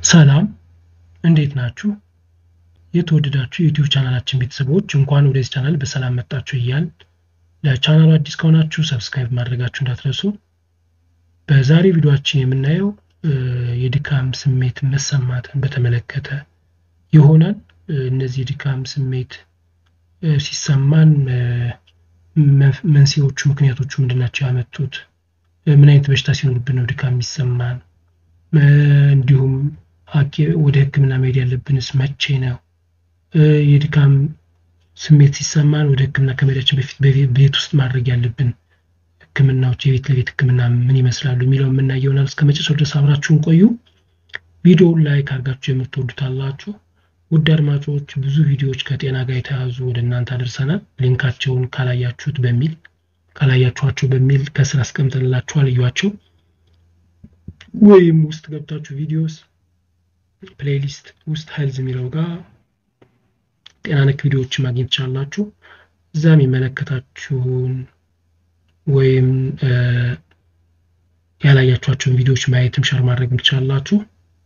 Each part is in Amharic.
ሰላም እንዴት ናችሁ? የተወደዳችሁ የዩቲዩብ ቻናላችን ቤተሰቦች እንኳን ወደዚህ ቻናል በሰላም መጣችሁ እያል ለቻናሉ አዲስ ከሆናችሁ ሰብስክራይብ ማድረጋችሁ እንዳትረሱ። በዛሬ ቪዲዮችን የምናየው የድካም ስሜት መሰማትን በተመለከተ ይሆናል። እነዚህ የድካም ስሜት ሲሰማን መንስኤዎቹ፣ ምክንያቶቹ ምንድናቸው ያመጡት? ምን አይነት በሽታ ሲኖርብን ነው ድካም የሚሰማን? እንዲሁም ወደ ሕክምና መሄድ ያለብንስ መቼ ነው? የድካም ስሜት ሲሰማን ወደ ሕክምና ከመሄዳችን በፊት ቤት ውስጥ ማድረግ ያለብን ሕክምናዎች የቤት ለቤት ሕክምና ምን ይመስላሉ የሚለው የምናየው ይሆናል። እስከ መጨረሻው ድረስ አብራችሁን ቆዩ። ቪዲዮውን ላይክ አድርጋችሁ የምትወዱታላችሁ። ውድ አድማጮች ብዙ ቪዲዮዎች ከጤና ጋር የተያዙ ወደ እናንተ አደርሰናል። ሊንካቸውን ካላያችሁት በሚል ካላያችኋቸው በሚል ከስር አስቀምጠንላችኋል። እዩዋቸው። ወይም ውስጥ ገብታችሁ ቪዲዮስ ፕሌይሊስት ውስጥ ሄልዝ የሚለው ጋር ጤና ነክ ቪዲዮዎችን ማግኘት ትችላላችሁ። እዛ የሚመለከታችሁን ወይም ያላያችኋቸውን ቪዲዮዎች ማየትም ሸር ማድረግ ትችላላችሁ።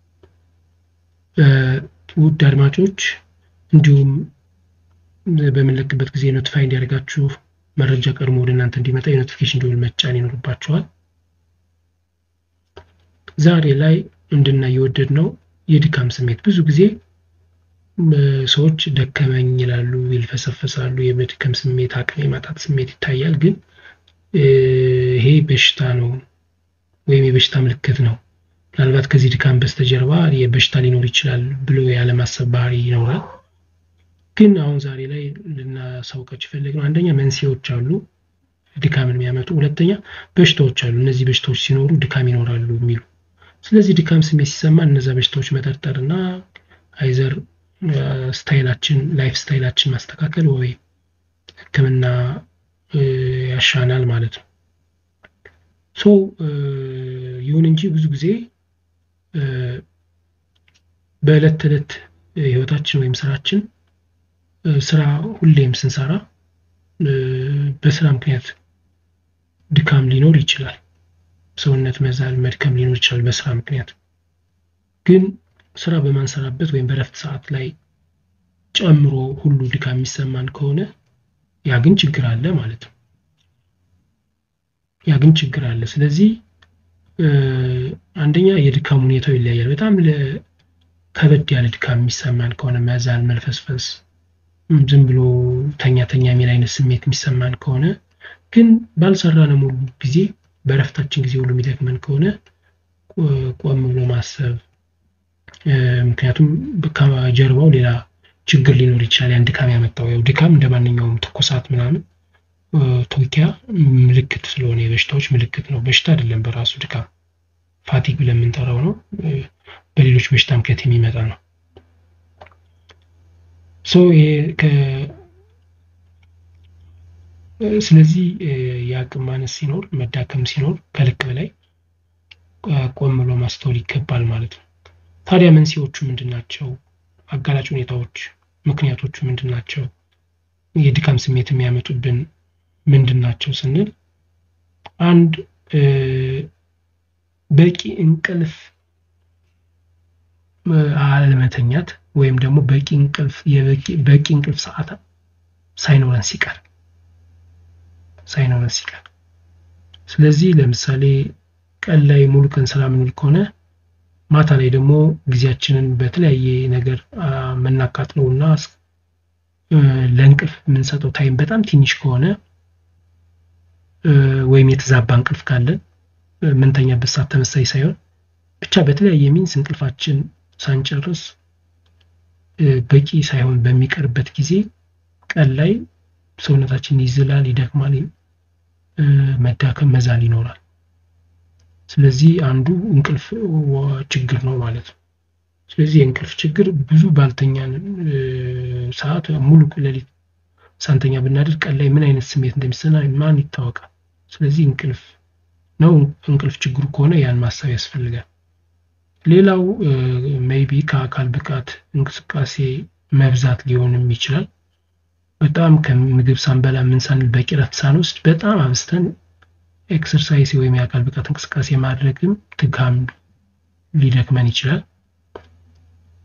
ውድ አድማጮች እንዲሁም በምንለቅበት ጊዜ ኖቲፋይ እንዲያደርጋችሁ መረጃ ቀድሞ ወደ እናንተ እንዲመጣ የኖቲፊኬሽን ደወል መጫን ይኖርባችኋል። ዛሬ ላይ እንድናይ የወደድ ነው የድካም ስሜት። ብዙ ጊዜ ሰዎች ደከመኝ ይላሉ፣ ይልፈሰፈሳሉ። የመድከም ስሜት፣ አቅም የማጣት ስሜት ይታያል። ግን ይሄ በሽታ ነው ወይም የበሽታ ምልክት ነው። ምናልባት ከዚህ ድካም በስተጀርባ የበሽታ ሊኖር ይችላል ብሎ ያለማሰብ ባህሪ ይኖራል። ግን አሁን ዛሬ ላይ ልናሳውቃችሁ የፈለግነው አንደኛ መንስኤዎች አሉ ድካምን የሚያመጡ፣ ሁለተኛ በሽታዎች አሉ። እነዚህ በሽታዎች ሲኖሩ ድካም ይኖራሉ የሚሉ ስለዚህ ድካም ስሜት ሲሰማን እነዛ በሽታዎች መጠርጠር እና አይዘር ስታይላችን ላይፍ ስታይላችን ማስተካከል ወይ ሕክምና ያሻናል ማለት ነው። ሶ ይሁን እንጂ ብዙ ጊዜ በዕለት ተዕለት ህይወታችን ወይም ስራችን ስራ ሁሌም ስንሰራ በስራ ምክንያት ድካም ሊኖር ይችላል። ሰውነት መዛል፣ መድከም ሊኖር ይችላል በስራ ምክንያት። ግን ስራ በማንሰራበት ወይም በረፍት ሰዓት ላይ ጨምሮ ሁሉ ድካም የሚሰማን ከሆነ ያ ግን ችግር አለ ማለት ነው። ያ ግን ችግር አለ። ስለዚህ አንደኛ የድካም ሁኔታው ይለያያል። በጣም ከበድ ያለ ድካም የሚሰማን ከሆነ መዛል፣ መልፈስፈስ፣ ዝም ብሎ ተኛ ተኛ የሚል አይነት ስሜት የሚሰማን ከሆነ ግን ባልሰራን ሙሉ ጊዜ በረፍታችን ጊዜ ሁሉ የሚደክመን ከሆነ ቆም ብሎ ማሰብ፣ ምክንያቱም ከጀርባው ሌላ ችግር ሊኖር ይችላል። ያን ድካም ያመጣው ያው ድካም እንደ ማንኛውም ትኩሳት ምናምን ቶኪያ ምልክት ስለሆነ የበሽታዎች ምልክት ነው። በሽታ አይደለም በራሱ ድካም ፋቲግ ብለን የምንጠራው ነው። በሌሎች በሽታ ምክንያት የሚመጣ ነው። ስለዚህ የአቅም ማነስ ሲኖር መዳከም ሲኖር ከልክ በላይ ቆም ብሎ ማስተዋል ይገባል ማለት ነው። ታዲያ መንስኤዎቹ ምንድን ናቸው? አጋላጭ ሁኔታዎች፣ ምክንያቶቹ ምንድን ናቸው? የድካም ስሜት የሚያመጡብን ምንድን ናቸው ስንል አንድ በቂ እንቅልፍ አለመተኛት ወይም ደግሞ በቂ እንቅልፍ በቂ እንቅልፍ ሰዓት ሳይኖረን ሲቀር ሳይኖረን ሲቀር ስለዚህ ለምሳሌ ቀን ላይ ሙሉ ቀን ስራ ምንውል ከሆነ ማታ ላይ ደግሞ ጊዜያችንን በተለያየ ነገር የምናቃጥለው እና ለእንቅልፍ የምንሰጠው ታይም በጣም ትንሽ ከሆነ ወይም የተዛባ እንቅልፍ ካለን ምንተኛበት ሰዓት ተመሳሳይ ሳይሆን ብቻ በተለያየ ሚንስ እንቅልፋችን ሳንጨርስ በቂ ሳይሆን በሚቀርበት ጊዜ ቀን ላይ ሰውነታችን ይዝላል፣ ይደክማል፣ መዳከም፣ መዛል ይኖራል። ስለዚህ አንዱ እንቅልፍ ችግር ነው ማለት ነው። ስለዚህ የእንቅልፍ ችግር ብዙ ባልተኛ ሰዓት ሙሉ ሌሊት ሳንተኛ ብናድር ቀን ላይ ምን አይነት ስሜት እንደሚሰማ ማን ይታወቃል። ስለዚህ እንቅልፍ ነው። እንቅልፍ ችግሩ ከሆነ ያን ማሰብ ያስፈልጋል። ሌላው ሜይቢ ከአካል ብቃት እንቅስቃሴ መብዛት ሊሆንም ይችላል። በጣም ከምግብ ሳንበላ ምን ሳንል በቂ ረፍት ሳንወስድ በጣም አብዝተን ኤክሰርሳይዝ ወይም የአካል ብቃት እንቅስቃሴ ማድረግም ድካም ሊደክመን ይችላል።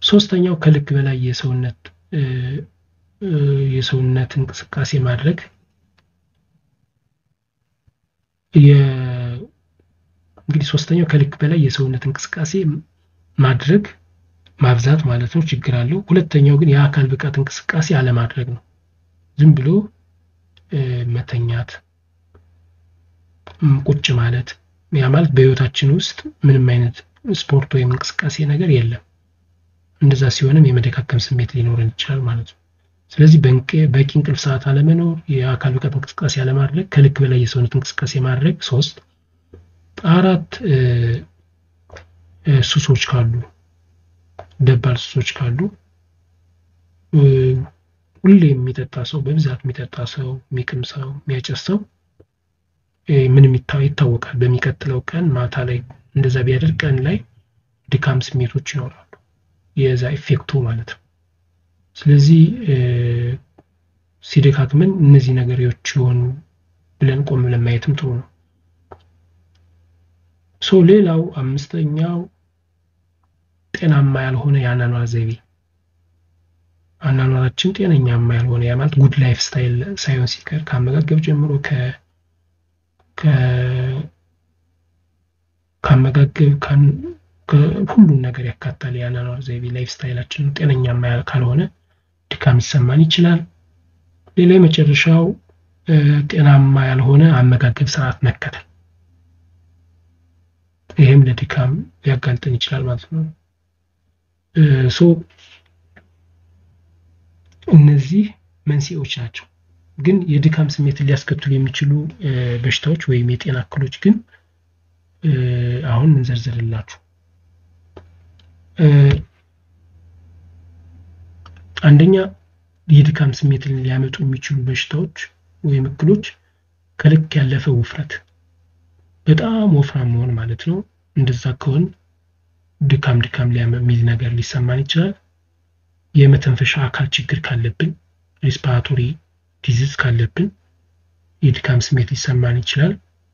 ሶስተኛው ከልክ በላይ የሰውነት የሰውነት እንቅስቃሴ ማድረግ እንግዲህ ሶስተኛው ከልክ በላይ የሰውነት እንቅስቃሴ ማድረግ ማብዛት ማለት ነው፣ ችግር አለው። ሁለተኛው ግን የአካል ብቃት እንቅስቃሴ አለማድረግ ነው። ዝም ብሎ መተኛት፣ ቁጭ ማለት። ያ ማለት በህይወታችን ውስጥ ምንም አይነት ስፖርት ወይም እንቅስቃሴ ነገር የለም። እንደዛ ሲሆንም የመደካከም ስሜት ሊኖረን ይችላል ማለት ነው። ስለዚህ በቂ እንቅልፍ ሰዓት አለመኖር፣ የአካል ብቃት እንቅስቃሴ አለማድረግ፣ ከልክ በላይ የሰውነት እንቅስቃሴ ማድረግ ሶስት አራት ሱሶች ካሉ ደባል ሱሶች ካሉ ሁሌ የሚጠጣ ሰው በብዛት የሚጠጣ ሰው የሚቅም ሰው የሚያጨስ ሰው ምንም ይታወቃል። በሚቀጥለው ቀን ማታ ላይ እንደዛ ቢያደርግ ቀን ላይ ድካም ስሜቶች ይኖራሉ። የዛ ኢፌክቱ ማለት ነው። ስለዚህ ሲደካክመን እነዚህ ነገሮች የሆኑ ብለን ቆም ብለን ማየትም ጥሩ ነው። ሶ ሌላው አምስተኛው ጤናማ ያልሆነ የአኗኗር ዘይቤ አኗኗራችን ጤነኛማ ያልሆነ ያ ማለት ጉድ ላይፍ ስታይል ሳይሆን ሲቀር ከአመጋገብ ጀምሮ ከአመጋገብ ሁሉን ነገር ያካታል። የአኗኗር ዘይቤ ላይፍ ስታይላችን ጤነኛማ ካልሆነ ድካም ሊሰማን ይችላል። ሌላ የመጨረሻው ጤናማ ያልሆነ አመጋገብ ስርዓት መከተል፣ ይህም ለድካም ሊያጋልጠን ይችላል ማለት ነው። ሶ እነዚህ መንስኤዎች ናቸው። ግን የድካም ስሜትን ሊያስከትሉ የሚችሉ በሽታዎች ወይም የጤና እክሎች ግን አሁን እንዘርዝርላችሁ። አንደኛ የድካም ስሜትን ሊያመጡ የሚችሉ በሽታዎች ወይም እክሎች ከልክ ያለፈ ውፍረት፣ በጣም ወፍራም መሆን ማለት ነው። እንደዛ ከሆን ድካም ድካም የሚል ነገር ሊሰማን ይችላል። የመተንፈሻ አካል ችግር ካለብን፣ ሪስፓራቶሪ ዲዚዝ ካለብን የድካም ስሜት ሊሰማን ይችላል።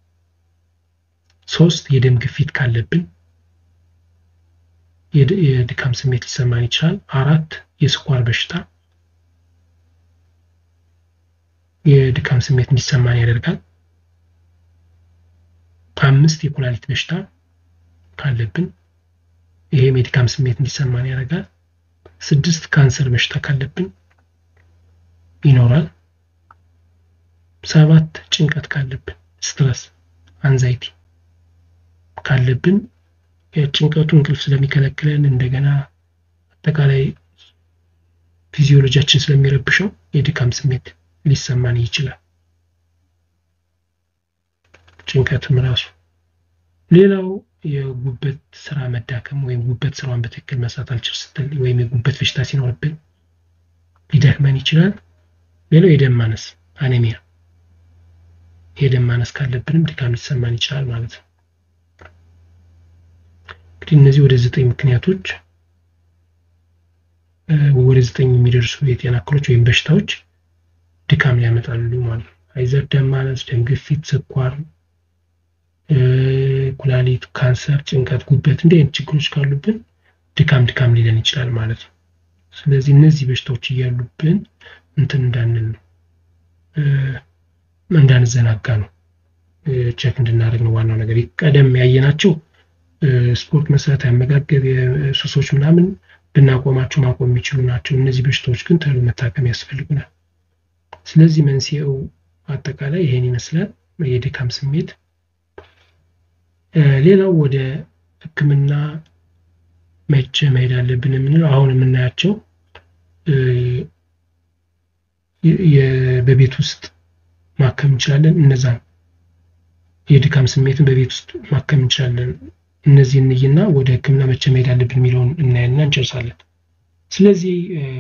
ሶስት የደም ግፊት ካለብን የድካም ስሜት ሊሰማን ይችላል። አራት የስኳር በሽታ የድካም ስሜት እንዲሰማን ያደርጋል። አምስት የኩላሊት በሽታ ካለብን ይሄም የድካም ስሜት እንዲሰማን ያደርጋል። ስድስት ካንሰር በሽታ ካለብን ይኖራል። ሰባት ጭንቀት ካለብን ስትረስ አንዛይቲ ካለብን የጭንቀቱ እንቅልፍ ስለሚከለክለን እንደገና አጠቃላይ ፊዚዮሎጂያችን ስለሚረብሸው የድካም ስሜት ሊሰማን ይችላል። ጭንቀትም ራሱ ሌላው የጉበት ስራ መዳከም ወይም ጉበት ስራዋን በትክክል መስራት አልችል ስትል ወይም የጉበት በሽታ ሲኖርብን ሊደክመን ይችላል። ሌላው የደም ማነስ አኔሚያ፣ የደም ማነስ ካለብንም ድካም ሊሰማን ይችላል ማለት ነው። እንግዲህ እነዚህ ወደ ዘጠኝ ምክንያቶች ወደ ዘጠኝ የሚደርሱ የጤና እክሎች ወይም በሽታዎች ድካም ሊያመጣሉ ማለት ነው። አይዘር ደም ማነስ፣ ደም ግፊት፣ ስኳር፣ ኩላሊት፣ ካንሰር፣ ጭንቀት፣ ጉበት እንዲህ አይነት ችግሮች ካሉብን ድካም ድካም ሊለን ይችላል ማለት ነው። ስለዚህ እነዚህ በሽታዎች እያሉብን እንትን እንዳንል ነው እንዳንዘናጋ ነው ቼክ እንድናደርግ ነው ዋናው ነገር። ቀደም ያየናቸው ስፖርት መስራት፣ ያመጋገብ፣ ሱሶች ምናምን ልናቆማቸው ማቆም የሚችሉ ናቸው። እነዚህ በሽታዎች ግን ተሎ መታከም ያስፈልጉናል። ስለዚህ መንስኤው አጠቃላይ ይሄን ይመስላል፣ የድካም ስሜት። ሌላው ወደ ሕክምና መቼ መሄድ አለብን የምንለው አሁን የምናያቸው በቤት ውስጥ ማከም እንችላለን። እነዛን የድካም ስሜትን በቤት ውስጥ ማከም እንችላለን። እነዚህ እንይና ወደ ህክምና መቼ መሄድ አለብን የሚለውን እናያና እንጨርሳለን። ስለዚህ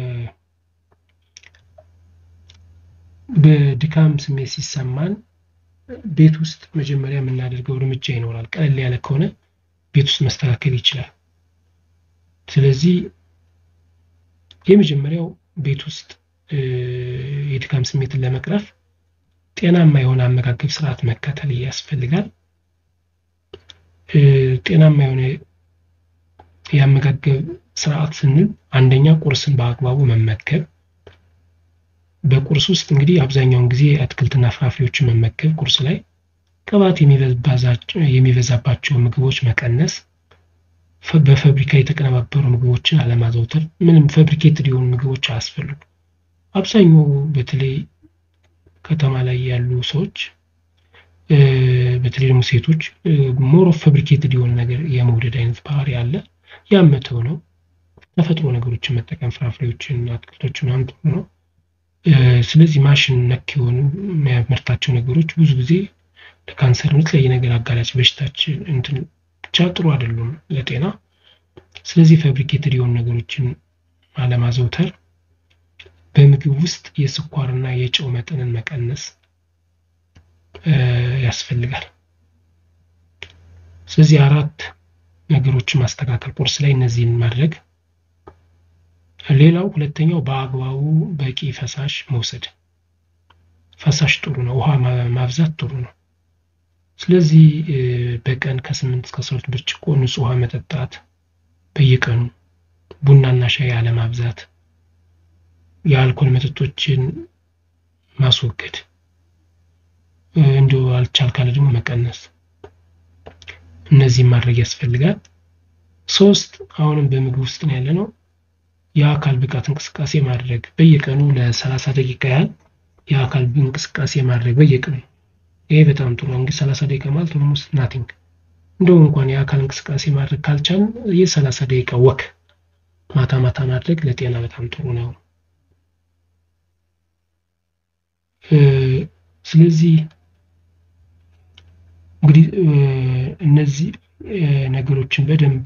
በድካም ስሜት ሲሰማን ቤት ውስጥ መጀመሪያ የምናደርገው እርምጃ ይኖራል። ቀለል ያለ ከሆነ ቤት ውስጥ መስተካከል ይችላል። ስለዚህ የመጀመሪያው ቤት ውስጥ የድካም ስሜትን ለመቅረፍ ጤናማ የሆነ አመጋገብ ስርዓት መከተል ያስፈልጋል። ጤናማ የሆነ የአመጋገብ ስርዓት ስንል አንደኛ ቁርስን በአግባቡ መመገብ በቁርስ ውስጥ እንግዲህ አብዛኛውን ጊዜ አትክልትና ፍራፍሬዎችን መመገብ ቁርስ ላይ ቅባት የሚበዛባቸው ምግቦች መቀነስ በፋብሪካ የተቀነባበሩ ምግቦችን አለማዘውተር ምንም ፋብሪኬትድ የሆኑ ምግቦች አያስፈልጉ አብዛኛው በተለይ ከተማ ላይ ያሉ ሰዎች በተለይ ደግሞ ሴቶች ሞር ኦፍ ፋብሪኬትድ የሆነ ነገር የመውደድ አይነት ባህሪ አለ ያመተው ነው ተፈጥሮ ነገሮችን መጠቀም ፍራፍሬዎችን አትክልቶችን ምናምን ጥሩ ነው ስለዚህ ማሽን ነክ የሆኑ የሚያመርታቸው ነገሮች ብዙ ጊዜ ለካንሰር የተለያየ ነገር አጋላጭ በሽታችን እንትን ብቻ ጥሩ አይደሉም ለጤና ስለዚህ ፋብሪኬትድ የሆኑ ነገሮችን አለማዘውተር በምግብ ውስጥ የስኳርና የጨው መጠንን መቀነስ ያስፈልጋል ስለዚህ አራት ነገሮችን ማስተካከል ቁርስ ላይ እነዚህን ማድረግ ሌላው ሁለተኛው በአግባቡ በቂ ፈሳሽ መውሰድ ፈሳሽ ጥሩ ነው ውሃ ማብዛት ጥሩ ነው ስለዚህ በቀን ከስምንት እስከ አስራ ሁለት ብርጭቆ ንጹህ ውሃ መጠጣት በየቀኑ ቡናና ሻይ አለማብዛት የአልኮል መጠጦችን ማስወገድ እንዲ አልቻል ካለ ደግሞ መቀነስ እነዚህም ማድረግ ያስፈልጋል ሶስት አሁንም በምግብ ውስጥ ነው ያለ ነው የአካል ብቃት እንቅስቃሴ ማድረግ በየቀኑ ለሰላሳ ደቂቃ ያህል የአካል እንቅስቃሴ ማድረግ በየቀኑ ይሄ በጣም ጥሩ እንግዲህ ሰላሳ ደቂቃ ማለት ኦልሞስት ናቲንግ እንደውም እንኳን የአካል እንቅስቃሴ ማድረግ ካልቻል የሰላሳ ደቂቃ ወክ ማታ ማታ ማድረግ ለጤና በጣም ጥሩ ነው ስለዚህ እንግዲህ እነዚህ ነገሮችን በደንብ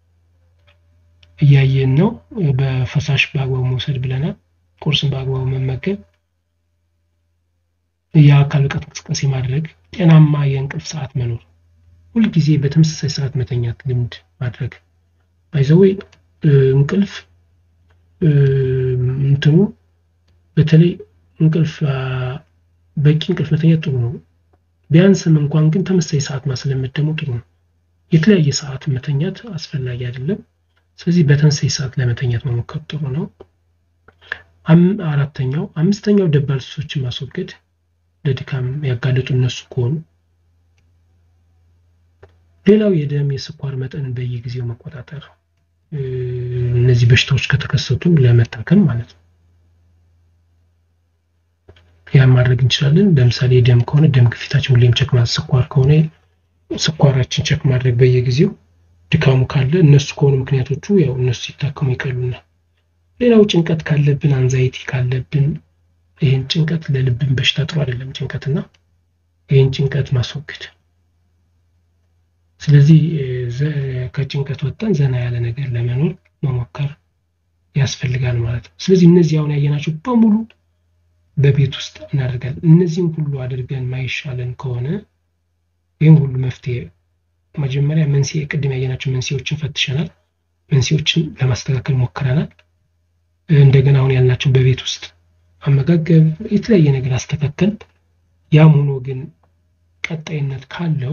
እያየን ነው በፈሳሽ በአግባቡ መውሰድ ብለናል ቁርስን በአግባቡ መመገብ የአካል ብቃት እንቅስቃሴ ማድረግ ጤናማ የእንቅልፍ ሰዓት መኖር ሁልጊዜ በተመሳሳይ ሰዓት መተኛት ልምድ ማድረግ ባይዘወይ እንቅልፍ እንትኑ በተለይ እንቅልፍ በቂ እንቅልፍ መተኛት ጥሩ ነው ቢያንስም እንኳን ግን ተመሳሳይ ሰዓት ማስለመድ ደግሞ ጥሩ ነው የተለያየ ሰዓት መተኛት አስፈላጊ አይደለም ስለዚህ በተመሳሳይ ሰዓት ለመተኛት መሞከር ጥሩ ነው አራተኛው አምስተኛው ደባል ሱሶችን ማስወገድ ለድካም ያጋለጡ እነሱ ከሆኑ ሌላው የደም የስኳር መጠንን በየጊዜው መቆጣጠር እነዚህ በሽታዎች ከተከሰቱ ለመታከም ማለት ነው ያን ማድረግ እንችላለን ለምሳሌ ደም ከሆነ ደም ግፊታችን ሁሌም ቸክ ማለት ስኳር ከሆነ ስኳራችን ቸክ ማድረግ በየጊዜው ድካሙ ካለ እነሱ ከሆኑ ምክንያቶቹ ያው እነሱ ሲታከሙ ይቀሉናል ሌላው ጭንቀት ካለብን አንዛይቲ ካለብን ይህን ጭንቀት ለልብን በሽታ ጥሩ አይደለም ጭንቀትና ይህን ጭንቀት ማስወገድ ስለዚህ ከጭንቀት ወጥተን ዘና ያለ ነገር ለመኖር መሞከር ያስፈልጋል ማለት ነው ስለዚህ እነዚህ አሁን ያየናቸው በሙሉ በቤት ውስጥ እናደርጋለን እነዚህም ሁሉ አድርገን ማይሻለን ከሆነ ይህም ሁሉ መፍትሄ መጀመሪያ መንስኤ ቅድም ያየናቸው መንስኤዎችን ፈትሸናል መንስኤዎችን ለማስተካከል ሞክረናል እንደገና አሁን ያልናቸው በቤት ውስጥ አመጋገብ የተለያየ ነገር አስተካከል ያም ሆኖ ግን ቀጣይነት ካለው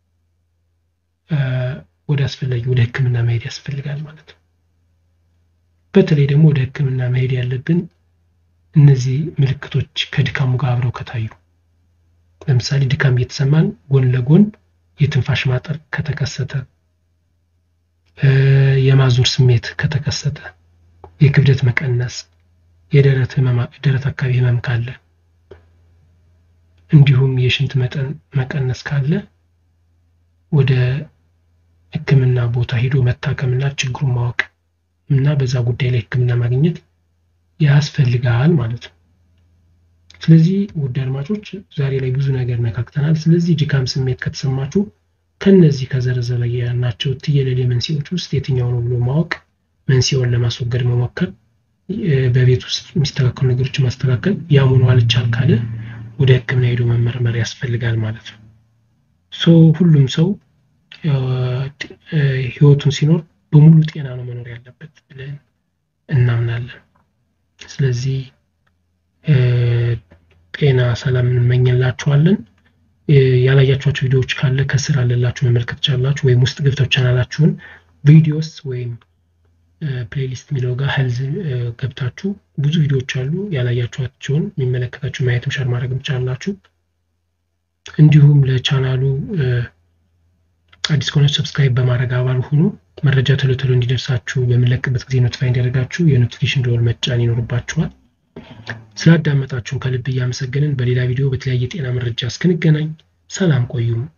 ወደ አስፈላጊ ወደ ህክምና መሄድ ያስፈልጋል ማለት ነው በተለይ ደግሞ ወደ ህክምና መሄድ ያለብን እነዚህ ምልክቶች ከድካሙ ጋር አብረው ከታዩ ለምሳሌ ድካም እየተሰማን ጎን ለጎን የትንፋሽ ማጠር ከተከሰተ የማዞር ስሜት ከተከሰተ የክብደት መቀነስ የደረት ደረት አካባቢ ህመም ካለ እንዲሁም የሽንት መጠን መቀነስ ካለ ወደ ህክምና ቦታ ሄዶ መታከምና ችግሩን ማወቅ እና በዛ ጉዳይ ላይ ህክምና ማግኘት ያስፈልጋል ማለት ነው ስለዚህ ውድ አድማጮች ዛሬ ላይ ብዙ ነገር ነካክተናል ስለዚህ ድካም ስሜት ከተሰማችሁ ከነዚህ ከዘረዘረ ያልናቸው ትየለሌ መንስኤዎች ውስጥ የትኛው ነው ብሎ ማወቅ መንስኤውን ለማስወገድ መሞከር በቤት ውስጥ የሚስተካከሉ ነገሮችን ማስተካከል ያም ሆኖ አልቻል ካለ ወደ ህክምና ሄዶ መመርመር ያስፈልጋል ማለት ነው ሶ ሁሉም ሰው ህይወቱን ሲኖር በሙሉ ጤና ነው መኖር ያለበት ብለን እናምናለን ስለዚህ ጤና ሰላም እንመኝላችኋለን ያላያችኋቸው ቪዲዮዎች ካለ ከስር አለላችሁ መመልከት ቻላችሁ ወይም ውስጥ ገብተው ቻናላችሁን ቪዲዮስ ወይም ፕሌሊስት የሚለው ጋር ሄልዝ ገብታችሁ ብዙ ቪዲዮዎች አሉ። ያላያችኋቸውን የሚመለከታችሁ ማየትም ሸር ማድረግም ትችላላችሁ። እንዲሁም ለቻናሉ አዲስ ከሆነች ሰብስክራይብ በማድረግ አባል ሁኑ። መረጃ ቶሎ ቶሎ እንዲደርሳችሁ በምንለቅበት ጊዜ ኖቲፋይ እንዲያደርጋችሁ የኖቲፊኬሽን ደወል መጫን ይኖርባችኋል። ስላዳመጣችሁን ከልብ እያመሰገንን በሌላ ቪዲዮ በተለያየ ጤና መረጃ እስክንገናኝ ሰላም ቆዩም።